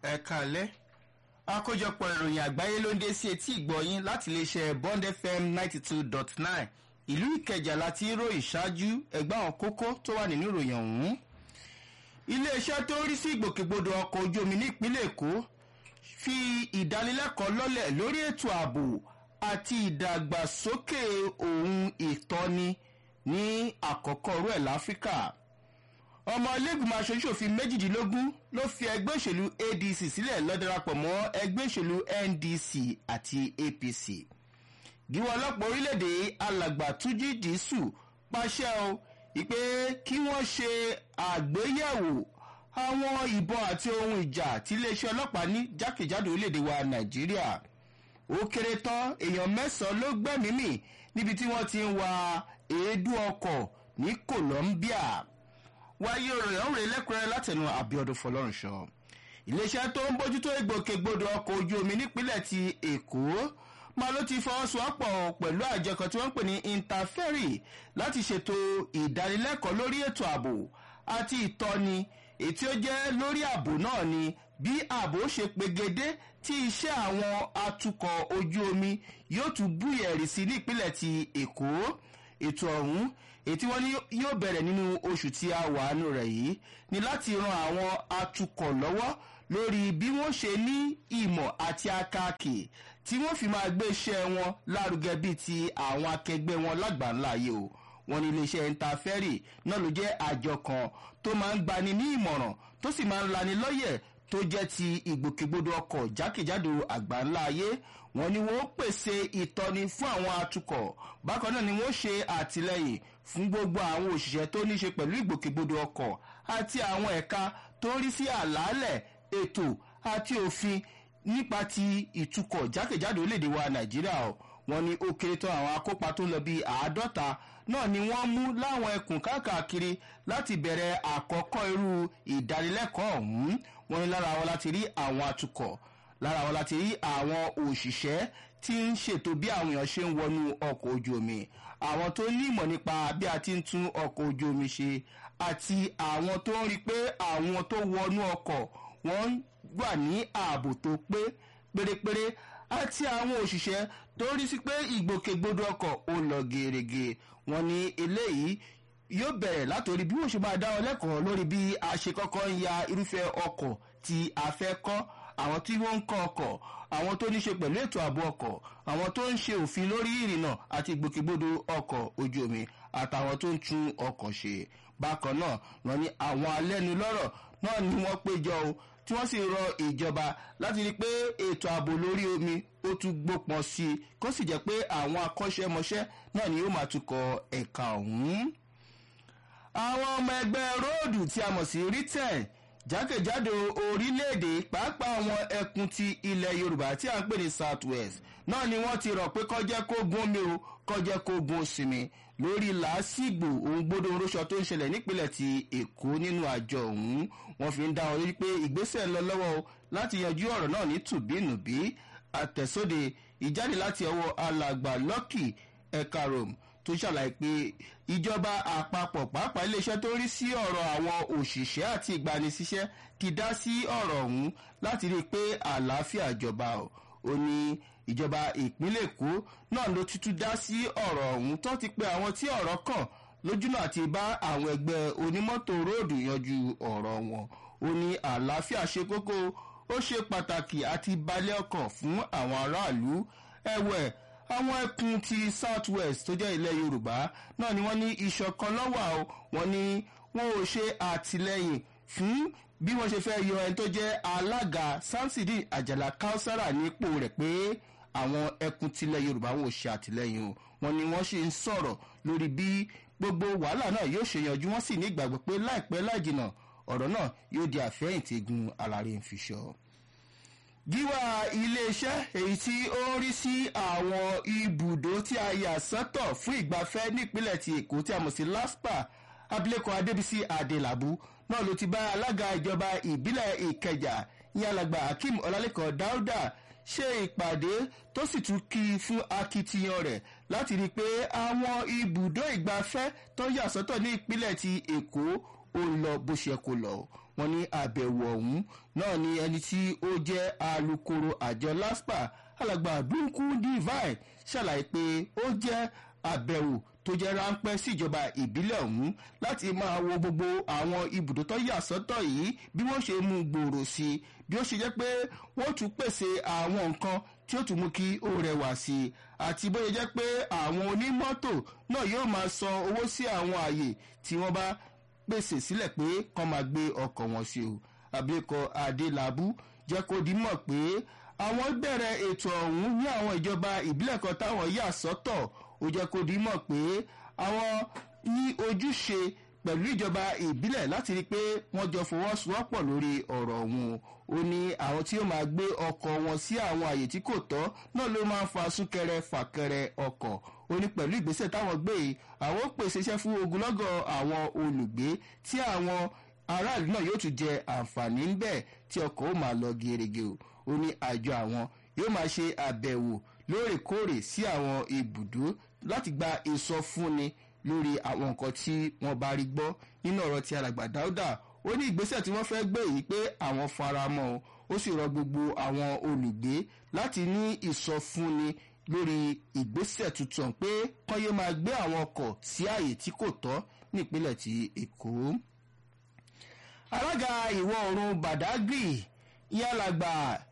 ẹ káalẹ́ àkójọpọ̀ ìròyìn àgbáyé ló ń dé sí etí ìgbọ̀yìn láti iléeṣẹ́ bond fm ninety two dot nine ìlú ìkẹjà láti ròyìn ṣáájú ẹgbẹ́ àwọn kókó tó wà nínú ìròyìn ọ̀hún. iléeṣẹ́ tó ń rí sí ìgbòkègbodò ọkọ̀ ojú omi ní ìpínlẹ̀ èkó fi ìdánilẹ́kọ̀ọ́ lọ́lẹ̀ lórí ètò ààbò àti ìdàgbàsókè ohun ìtọ́ni ní àkọ́kọ́ rú ẹ̀ láfíríkà ọmọ ilégbìmọ̀ aṣojúṣòfin méjìdínlógún ló fi ẹgbẹ́ òṣèlú adc sílẹ̀ lọ́darapọ̀ mọ́ ẹgbẹ́ òṣèlú ndc àti apc gíwọ́ ọlọ́pàá orílẹ̀-èdè alàgbà túnjí dìísù pàṣẹ o ìpè kí wọ́n ṣe àgbéyẹ̀wò àwọn ìbọn àti ohun ìjà tí iléeṣẹ́ ọlọ́pàá ní jákèjádò orílẹ̀-èdè wa nàìjíríà ó kéré tán èèyàn mẹ́sàn-án ló gbẹ́mìí mì níbi tí wọ́n ti ń wa èédú ọkọ̀ ní colombia wáyé òròyìn ọ̀rẹ́ lẹ́kùnrẹ́rẹ́ látẹnu àbíọdún fọlọ́runṣọ iléeṣẹ́ tó ń bójútó ìgbòkègbodò ọkọ̀ ojú omi nípínlẹ̀ ti èkó máa ló ti fọwọ́sowọ́pọ̀ pẹ̀lú àjọ kan tí wọ́n ń pè ní interferry láti ṣètò ìdánilẹ́kọ̀ọ́ lórí ètò ààbò àti ìtọ́ni ètí ó jẹ́ lórí ààbò náà ni bí ààbò ṣe pegedé tí iṣẹ́ àwọn atukọ̀ ojú omi yóò tún búyẹ̀rì sí nípínlẹ̀ ti èkó ètò ọ̀hún ètí wọ́n ní yóò bẹ̀rẹ̀ nínú oṣù tí a wà nù rẹ̀ yìí ni láti ran àwọn atukọ̀ lọ́wọ́ lórí bí wọ́n ṣe ní ìmọ̀ àti akáàkì tí wọ́n fi máa gbé iṣẹ́ wọn lárugẹ bíi ti àwọn akẹgbẹ́ wọn lágbàńlá yìí o wọn ní iléeṣẹ́ intafẹ́rì náà ló jẹ́ àjọ kan tó máa ń gbani ní ìmọ̀ràn tó sì máa ń lani lọ́yẹ̀ tó jẹ́ ti ìgbòkègbodò ọkọ̀ jákèjádò àgbáńlá ayé wọn ni wọn ó pèsè ìtọ́ni fún àwọn atukọ̀ bákan náà ni wọ́n ṣe àtìlẹyìn fún gbogbo àwọn òṣìṣẹ́ tó ní ṣe pẹ̀lú ìgbòkègbodò ọkọ̀ àti àwọn ẹ̀ka tó rí sí àlàálẹ̀ ètò àti òfin nípa ti ìtukọ̀ jákèjádò orílẹ̀-èdè wa nàìjíríà o wọn ni ó kéré tán àwọn akópa tó ń lọ bíi àádọ́ta náà ni wọ́n mú láwọn ẹkùn káàkiri láti bẹ̀rẹ̀ àkọ́kọ́ irú ìdánilẹ́kọ̀ọ́ ọ̀hún wọn ni lára wọn láti rí àwọn atukọ̀ lára wọn láti rí àwọn òṣìṣẹ́ tí ń ṣètò bí àwọn èèyàn ṣe ń wọnú ọkọ̀ ojú omi àwọn tó ní ìmọ̀ nípa bí a ti ń tún ọkọ̀ ojú omi ṣe àti àwọn tó ń rí pé àwọn tó wọnú ọkọ̀ wọ́n wà ní ààbò tó pé pérépéré àti àwọn òṣìṣẹ́ tó rí sí pé ìgbòkègbodò ọkọ̀ ó lọ gèrègè wọn ní eléyìí yóò bẹ̀rẹ̀ látòrí bí wọ́n ṣe máa dá ọ lẹ́kọ̀ọ́ lórí bí a ṣe kọ́kọ́ ń ya irúfẹ́ ọkọ̀ tí a fẹ́ kọ́ àwọn tí wọ́n ń kọ́ ọkọ̀ àwọn tó ní ṣe pẹ̀lú ètò ààbò ọkọ̀ àwọn tó ń ṣe òfin lórí ìrìnnà àti ìgbòkègbodò ọkọ̀ ojú omi àtàwọn tó ń tún ọkọ̀ ṣe bákan náà wọn ní àwọn alẹ́nulọ́rọ̀ náà ni wọ́n péjọ o tí wọ́n sì rọ ìjọba láti rí i pé ètò ààbò lórí omi ó tún gbópọn sí i kó sì jẹ́ pé àwọn akọ́ṣẹ́mọṣẹ́ náà ni yóò máa tukọ̀ ẹ̀ka ọ̀hún. àwọn ọmọ ẹgbẹ́ róòdù tí a mọ̀ sí riten jákèjádò orílẹ̀-èdè pàápàá àwọn ẹkùn ti ilẹ̀ yorùbá tí a ń pè ní south west náà ni wọ́n ti rọ̀ pé kọ́jẹ́ kó gun omi o kọ́jẹ́ kó gun sinmi lórí làásìgbò ohun gbódò oróṣọ tó ń ṣẹlẹ̀ nípínlẹ̀ ti èkó nínú àjọ ọ̀hún wọ́n fi ń dá wọn lórí pé ìgbésẹ̀ ń lọ lọ́wọ́ o láti yanjú ọ̀rọ̀ náà ní tùbínùbí àtẹ̀sóde ìjáde láti ọwọ́ alàgbà lọ́kì ẹ̀ka rome tó ṣàlàyé pé ìjọba àpapọ̀ pàápàá iléeṣẹ́ tó rí sí ọ̀rọ̀ àwọn òṣìṣẹ́ àti ìgbanisíṣẹ́ ti dá sí ọ̀rọ̀ ọ̀hún láti rí i pé àlàáfíà jọba o ó ní ìjọba ìpínlẹ̀ èkó náà ló tútú dá sí ọ̀rọ̀ ọ̀hún tó ti pé àwọn tí ọ̀rọ̀ kàn lójúnà àti bá àwọn ẹgbẹ́ onímọ́tò róòdù yanjú ọ̀rọ̀ wọn ó ní àlàáfíà ṣe kókó ó ṣe pàtàkì àti balẹ̀ ọkàn fún àwọn aráàlú ẹ̀wẹ̀ àwọn ẹkùn ti south west tó jẹ́ ilẹ̀ yorùbá náà ni wọ́n ní ìṣọ̀kan lọ́wọ́ o wọ́n ní wọn ò ṣe àtìlẹ́yìn fún bí wọ́n ṣe fẹ́ yọ ẹni tó jẹ́ alága samsidi àjàlá kausara nípò rẹ̀ pé àwọn ẹkùn tilẹ̀ yorùbá wọn ò ṣe àtìlẹ́yìn o wọ́n ní wọ́n ṣe ń sọ̀rọ̀ lórí bí gbogbo wàhálà náà yóò ṣe yanjú wọ́n sì ní ìgbàgbọ́ pé láìpẹ́ láìjìnà ọ̀rọ̀ náà yóò di àfẹ́yìntì egun alárè ń fi ṣọ́ gíwá iléeṣẹ́ èyí tí ó ń rí sí àwọn ibùdó tí a yà sọ́tọ̀ fún ìgbafẹ́ nípínlẹ̀ ti èkó tí a mọ̀ sí laspa abilékọ adébísí adelabu náà ló ti bá alága ìjọba ìbílẹ̀ ìkẹjà ìyẹn alàgbà akeem ọlálẹ́kọ̀ dáúdà ṣe ìpàdé tó sì tún kí i fún akitiyan rẹ̀ láti rí i pé àwọn ibùdó ìgbafẹ́ tó yà sọ́tọ̀ ní ìpínlẹ̀ ti èkó ó lọ bó ṣe kó lọ wọ́n ní àbẹ̀wò ọ̀hún náà ni ẹni tí ó jẹ́ alukoro àjọ laspa alàgbà dúnkù divine ṣàlàyé pé ó jẹ́ àbẹ̀wò tó jẹ́ ráńpẹ́ síjọba ìbílẹ̀ ọ̀hún láti máa wo gbogbo àwọn ibùdó tó yà sọ́tọ̀ yìí bí wọ́n ṣe mú gbòòrò sí i bí ó ṣe jẹ́ pé wọ́n tún pèsè àwọn nǹkan tí ó tún mú kí ó rẹwà sí i àti bóyá jẹ́ pé àwọn onímọ́tò náà yóò máa san owó sí àwọn àyè tí wọ́n bá pèsè sílẹ̀ pé kán máa gbé ọkọ̀ wọn sí o abilékọ adélábù jẹ́ kó di mọ̀ pé àwọn bẹ̀rẹ̀ ètò ọ̀hún ní àwọn ìjọba ìbílẹ̀ kan táwọn yà sọ́tọ̀ ó jẹ́ kó di mọ̀ pé àwọn ní ojúṣe pẹ̀lú ìjọba ìbílẹ̀ láti rí i pé wọ́n jọ fọwọ́sowọ́pọ̀ lórí ọ̀rọ̀ ọ̀hún ó ní àwọn tí ó máa gbé ọkọ̀ wọn sí àwọn àyè tí kò tọ́ náà ló máa ń fa súnkẹrẹ fàkẹrẹ ọkọ̀ ó ní pẹ̀lú ìgbésẹ̀ táwọn gbé yìí àwọn ó pèsè iṣẹ́ fún ogunlọ́gọ̀ àwọn olùgbé tí àwọn aráàlú náà yóò tún jẹ àǹfààní ńbẹ̀ tí ọkọ̀ ó máa lọ gerege o ó ní àjọ àwọn yóò máa ṣe àbẹ̀wò lóòrèkóòrè sí àwọn ibùdó láti gba ìsọfúnni lórí àwọn nǹkan tí wọ́n bá rí gbọ́ nínú ọ̀rọ̀ tí alàgbà dáúdà ó ní ìgbésẹ̀ tí wọ́n fẹ́ gbé yìí pé àwọn faramọ́ o ó sì rọ gbogbo àwọn olùgbé láti ní ìsọfúnni lórí ìgbésẹ̀ tuntun pé kọ́yé máa gbé àwọn ọkọ̀ sí ààyè tí kò tọ́ nípínlẹ̀ ti èkó. alága ìwọ̀ oòrùn badagry yálàgbà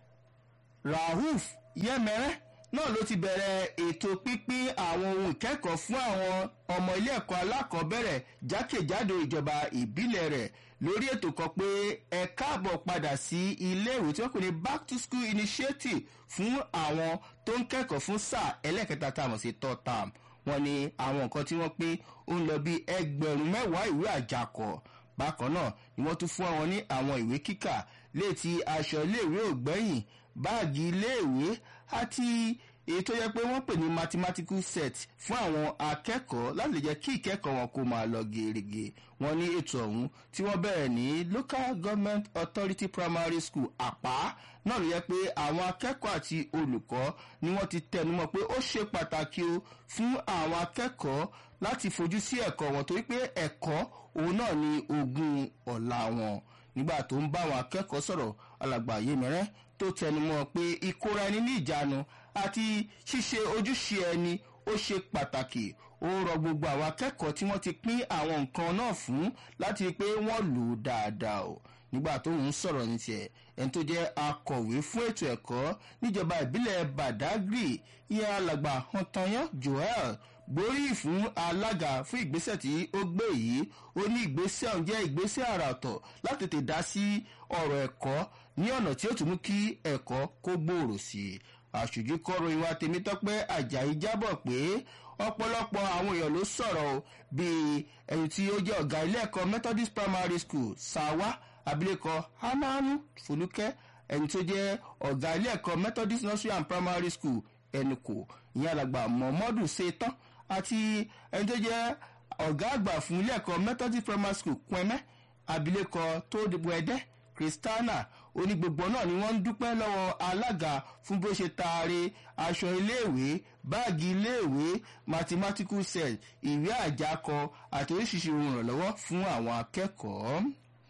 rahuf yẹmẹrẹ náà ló ti bẹ̀rẹ̀ ètò pínpín àwọn ohun ìkẹ́kọ̀ọ́ fún àwọn ọmọ ilé ẹ̀kọ́ alákọ̀ọ́bẹ̀rẹ̀ jákèjádò ìjọba ìbílẹ̀ rẹ̀ lórí ètò kan pé ẹ káàbọ̀ padà sí iléèwé tí wọ́n pè ní back to school initiative fún àwọn tó ń kẹ́kọ̀ọ́ fún sáà ẹlẹ́kẹta tá a mọ̀ sí third term wọ́n ní àwọn nǹkan tí wọ́n pín ó ń lọ bí ẹgbẹ̀rún mẹ́wàá ìwé àjàkọ̀ bákan náà ni wọ́n tún fún àwọn ní àwọn ìwé kíkà léètì aṣọ iléèwé ògbẹ́yìn báàgì iléèwé àti èyí tó yẹ pé wọ́n pè ní mathematical set fún àwọn akẹ́kọ̀ọ́ láti lè jẹ́ kí ìkẹ́kọ̀ọ́ wọn kó máa lọ gèrègè wọ́n ní ètò ọ̀hún tí wọ́n bẹ̀rẹ̀ ní local government authority primary school àpá náà ló yẹ pé àwọn akẹ́kọ̀ọ́ àti olùkọ́ ni wọ́n ti tẹnumọ́ pé ó ṣe pàtàkì o fún àwọn akẹ́kọ̀ọ́ láti fojú sí ẹ̀kọ́ wọn torí pé ẹ̀kọ́ òun náà ni ogún ọ̀la wọn nígbà tó ń bá àwọn akẹ́kọ̀ọ́ sọ̀rọ̀ alàgbà yémẹ́rẹ́ tó tẹnumọ́ pé ìkóra ẹni ní ìjánu àti ṣíṣe ojúṣe ẹni ó ṣe pàtàkì ó rọ gbogbo àwọn akẹ́kọ̀ọ́ tí wọ́n ti pín àwọn nǹkan náà fún láti rí i pé wọ́n lò ó dáadáa o nígbà tó ń sọ̀rọ̀ ní tiẹ̀ ẹni tó jẹ́ akọ̀wé fún ètò ẹ̀kọ́ níjọba ìbílẹ̀ badagry ìyá alàgbà hantanyan joel gborí fún alága fún ìgbésẹ̀ tí ó gbé yìí ó ní ìgbésẹ̀ ọ̀hún jẹ́ ìgbésẹ̀ àrà ọ̀tọ̀ láti tètè dá sí ọ̀rọ̀ ẹ̀kọ́ ní ọ̀nà tí ó tún mú kí ẹ̀kọ́ kó gbòòrò sí i àṣojú kọ́rọ̀ ìwà tèmítọ́pẹ́ ajayi jábọ̀ pé ọ̀pọ̀lọpọ̀ àwọn èèyàn ló sọ̀rọ̀ o bíi ẹni tí ó jẹ́ ọ̀gá ilé ẹ̀kọ́ methodist primary school sawa abilékọ hananu folúkẹ́ ẹni tó jẹ́ ọ̀gá ilé ẹ̀kọ́ methodist nursery and primary school ẹnukò ìyẹn alàgbà mọ̀mọ́dù ṣetán àti ẹni tó jẹ́ ọ̀gá àgbà fún ilé ẹ̀kọ́ methodist primary school kwẹ́mẹ́ abilékọ tó dìbò ẹ̀dẹ́ kristana onígbogbo náà ni wọ́n ń dúpẹ́ lọ́wọ́ alága fún bó ṣe taare aṣọ iléèwé báàgì iléèwé mathematical set ìwé àjákọ àti oríṣiríṣi ohun ìrànlọ́wọ́ fún àwọn akẹ́kọ̀ọ́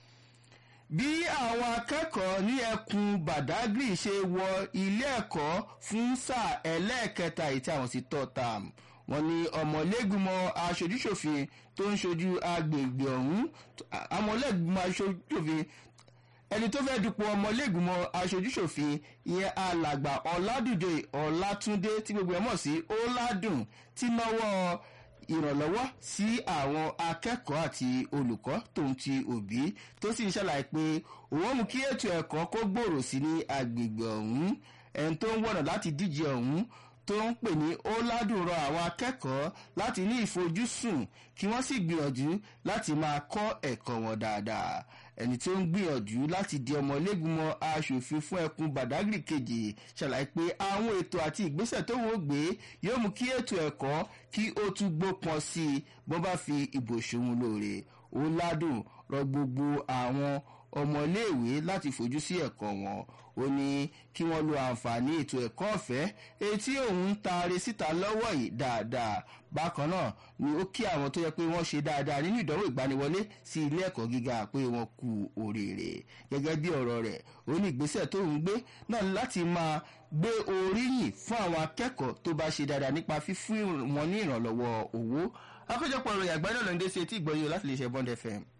bí àwọn akẹ́kọ̀ọ́ ní ẹkùn badagry ṣe wọ ilé ẹ̀kọ́ fún sáà ẹlẹ́ẹ̀kẹta ìtí àwọn sí tọ́tàm wọ́n ní ọmọlẹ́gbìmọ̀ aṣojúṣòfin tó ń ṣojú agbègbè ọ̀hún ọmọlẹ́gbìmọ̀ aṣojúṣòfin ẹni tó fẹ́ẹ́ dupò ọmọlẹ́gbìmọ̀ aṣojúṣòfin ìyẹn alàgbà ọ̀làdùjọ ọ̀làtúndé tí gbogbo ẹ̀ mọ̀ sí ọ̀làdùn tí náwó ìrànlọ́wọ́ sí àwọn akẹ́kọ̀ọ́ àti olùkọ́ tòun ti òbí tó sì ń ṣàlàyé pé òun mú kí ètò ẹ̀kọ́ kó gbòòrò sí ní agbègbè ọ̀hún ẹni tó ń wọ̀nà láti díje ọ̀hún tó ń pè ní ó ládùn rọ àwọn akẹ́kọ̀ọ́ láti ní ìfojúsùn kí wọ́n sì gbìyànjú láti máa kọ́ ẹ̀kọ́ wọn dáadáa ẹni tó ń gbìyànjú láti di ọmọlẹ́gbìmọ̀ aṣòfin fún ẹkùn badagry kejì ṣàlàyé pé àwọn ètò àti ìgbésẹ̀ tó wọ́n gbé yóò mú kí ètò ẹ̀kọ́ kí ó tún gbópọn sí i bó bá fi ìbò ṣòun lóore ó ládùn rọ gbogbo àwọn ọmọléèwé láti fojú sí ẹ̀kọ́ wọn ó ní kí wọ́n lo àǹfààní ètò ẹ̀kọ́ ọ̀fẹ́ etí òun ń taari síta lọ́wọ́ yìí dáadáa bákan náà ni ó kí àwọn tó yẹ pé wọ́n ṣe dáadáa nínú ìdánwò ìgbaniwọlé sí ilé ẹ̀kọ́ gíga pé wọ́n kú oríire gẹ́gẹ́ bí ọ̀rọ̀ rẹ̀ ó ní ìgbésẹ̀ tó ń gbé náà láti máa gbé oríyìn fún àwọn akẹ́kọ̀ọ́ tó bá ṣe dáadáa nípa fífún wọn ní ìrànlọ́wọ́ owó akójọpọ̀ ìròyìn àgbáyé náà ló ń dé sí etí ìgbọ́yé láti lè ṣe bond fm.